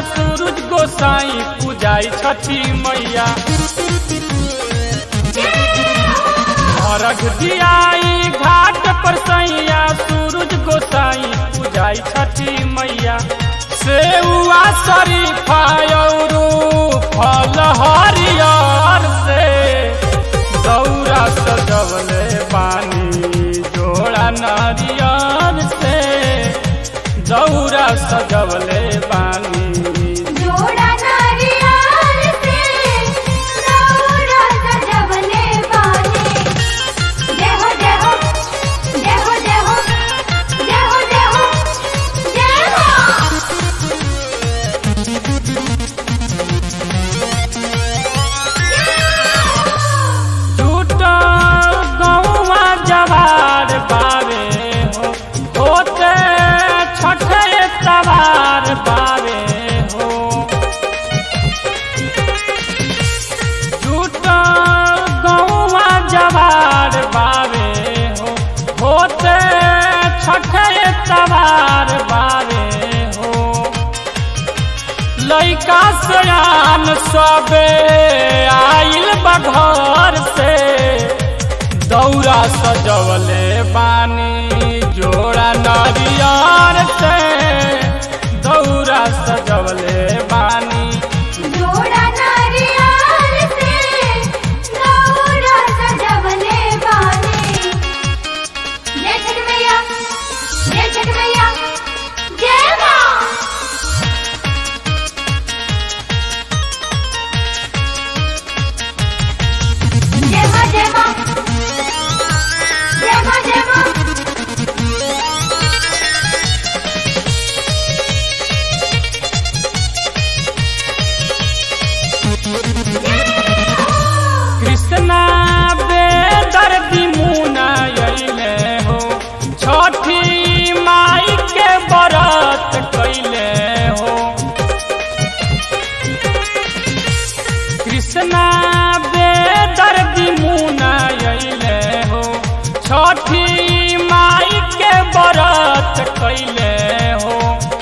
सूरज गोसाई पूजाई छठी मैया अर्घ दियाई घाट पर सैया सूरज गोसाई पूजाई छठी मैया सेउआ शरीफा औरू फल हरियर से दौरा सजवले पानी जोड़ा नारियर से दौरा सजवले पानी जोड़ा नारियल से दौरा सजवले बानी जय हो जय हो जय हो जय हो जय हो जय हो जय हो टूटा गौवा जवार बावे हो होते छठे तवार बावे हो टूटा गौवा जवार बावे हो होते छठे तवार बावे हो लैका सयान सबे आइल बघर से दौरा सजवले बानी जोड़ा नरियर से दौरा सजवले बानी जोड़ा नारियल से दौरा सजवले बानी जय छठ मैया जय छठ मैया जय माँ जय माँ जय माँ जय माँ जय माँ कृष्णा बेदर्दी मुना अइले हो छठी माई के व्रत कैले हो कृष्णा बेदर्दी मुना अइले हो छठी माई के व्रत कैले हो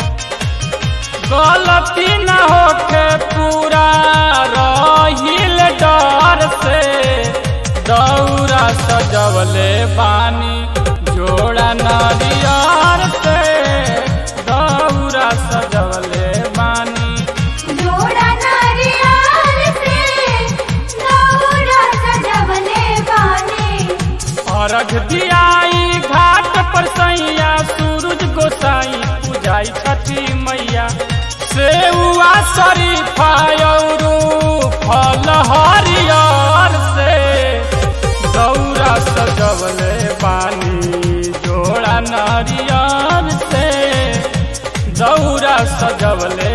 गलती न होके पूरा रहिल डर से दौरा सजवले बानी जोड़ा नरियर से दौरा सजवले बानी जोड़ा नारियल से दौरा सजवले बानी अर्घ दियाई घाट पर सैया सूरज गोसाई पूजाई छठी मैया सेउआ शरीफा औरू फल हरियर से दौरा सजवले पानी जोड़ा नारियर से दौरा सजवले